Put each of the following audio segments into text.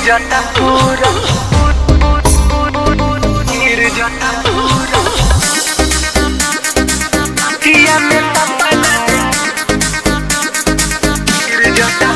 जाता पूरा गिर जाता पूरा पिया में पापा गिर जाता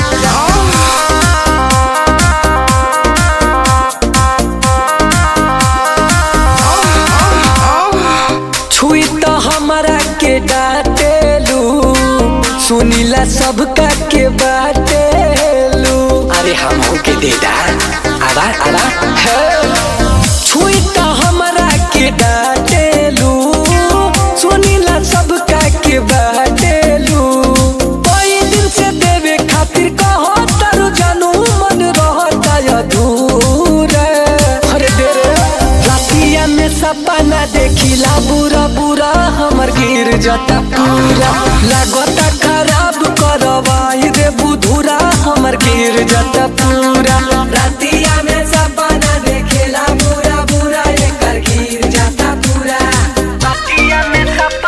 छुई तो हमारा के डांटेलू सुनीला सबका के बाटेलू अरे हम के दे दा आवा आवा हे छुई तो हमारा के डांटेलू सुनीला सबका के बाटेलू कई दिन से देवे खातिर कहो तारू जानू मन रहता अधूरा अरे दे रे रातिया में सपना देखिला बुरा बुरा हमर गिर जाता पूरा लागता खराब करवाई रे बुधुरा हमर गिर जाता पूरा रातिया में सपना देखिला बुरा बुरा एकर गिर जाता पूरा पिया में पापा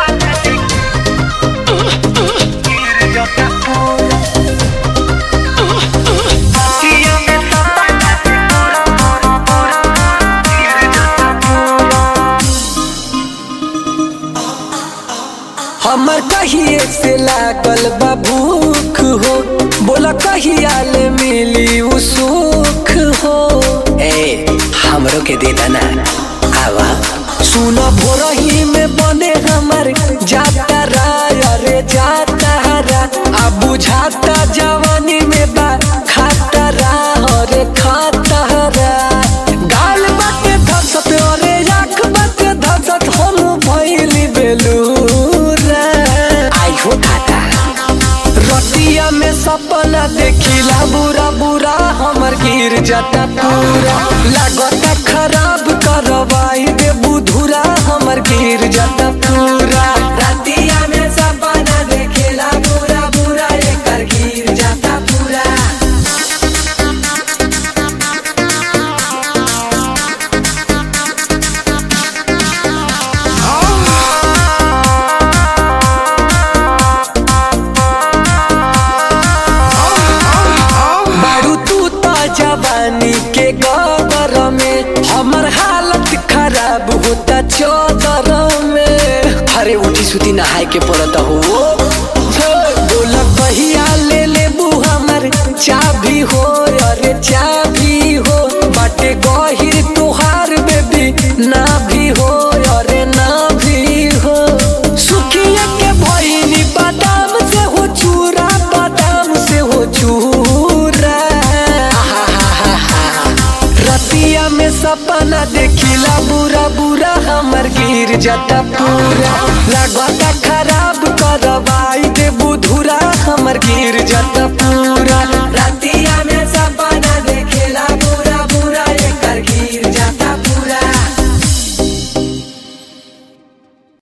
गिर जाता पूरा पिया में पापा गिर जाता पूरा हमर कहिए से लागल बा भूख हो बोला कहिया ले मिली उ सुख हो ए हमरो के दे ना आवा सुन भोरही में बने हमर जाता राय अरे जाता रा आ बुझाता जवानी में बा खाता रा अरे खाता रा गाल बाटे धसत अरे आँख बाटे धसत हम भइली बेलूरा आई हो खाता रतिया में सपना देखिला बुरा बुरा हमर गिर जाता पूरा लागता खराब करवाई दे बुधुरा हमर गिर जाता पूरा रतिया में सपना देखिला बुरा बुरा एकर गिर जाता पूरा बारू तू तो जवानी के गदर में हमर हालत खराब होता चौदर में अरे उठी सुती नहाए के पड़त हो बोल कहिया ले ले हमर चाबी हो अरे चाबी हो बाटे गहिर तुहार बेबी ना भी हो अरे ना भी हो सुखिया के भइनी बादाम से हो चूरा बादाम से हो चूरा रतिया में सपना देखिला बुरा बुरा हमर गिर जाता पूरा लागता खराब करब